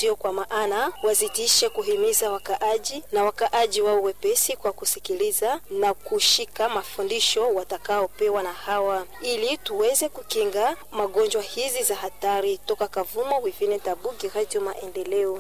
Ndiyo kwa maana wazidishe kuhimiza wakaaji na wakaaji wao wepesi kwa kusikiliza na kushika mafundisho watakaopewa na hawa, ili tuweze kukinga magonjwa hizi za hatari. Toka Kavumo, Wivine Tabugi, Radio Maendeleo.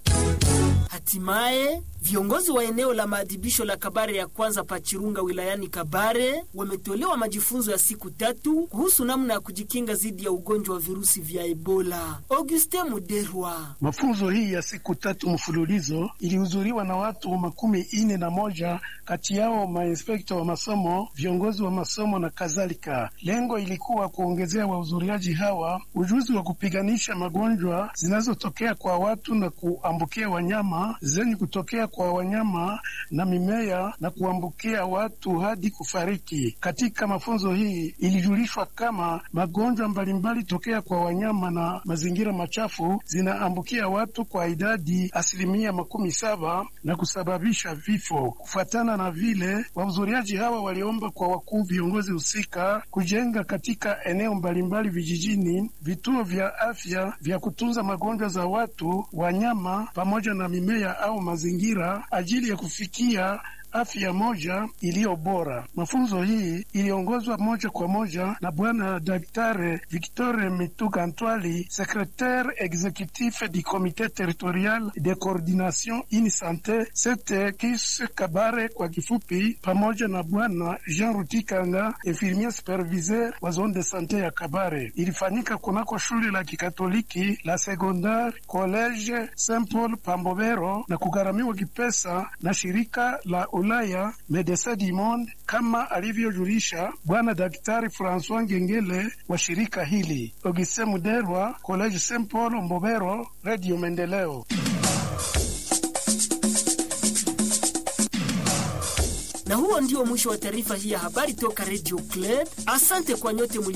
Hatimaye viongozi wa eneo la maadhibisho la Kabare ya kwanza Pachirunga wilayani Kabare wametolewa majifunzo ya siku tatu kuhusu namna ya kujikinga dhidi ya ugonjwa wa virusi vya Ebola. Auguste Muderwa. Mafunzo hii ya siku tatu mfululizo ilihudhuriwa na watu makumi ine na moja, kati yao mainspekta wa masomo, viongozi wa masomo na kadhalika. Lengo ilikuwa kuongezea wahudhuriaji hawa ujuzi wa kupiganisha magonjwa zinazotokea kwa watu na kuambukia wanyama zenye kutokea kwa wanyama na mimea na kuambukia watu hadi kufariki. Katika mafunzo hii ilijulishwa kama magonjwa mbalimbali tokea kwa wanyama na mazingira machafu zinaambukia watu kwa idadi asilimia makumi saba na kusababisha vifo. Kufuatana na vile, wahudhuriaji hawa waliomba kwa wakuu viongozi husika kujenga katika eneo mbalimbali vijijini vituo vya afya vya kutunza magonjwa za watu, wanyama pamoja na mimea au mazingira ajili ya kufikia afya moja iliyo bora. Mafunzo hii iliongozwa moja kwa moja na Bwana Daktari Victor Mituga Ntwali, secretaire executif du comité territorial de coordination in sante sete kis Kabare kwa kifupi, pamoja na Bwana Jean Rutikanga, infirmier superviseur wa zone de sante ya Kabare. Ilifanyika kunako shule la kikatoliki la secondaire college Saint Paul Pambobero na kugharamiwa kipesa na shirika la Ulaya Medecins du Monde kama alivyojulisha bwana daktari Francois Ngengele wa shirika hili. Ogise Muderwa, College Saint Paul Mbobero, Radio Maendeleo. Na huo ndio mwisho wa taarifa hii ya habari toka Radio Club. Asante kwa nyote muli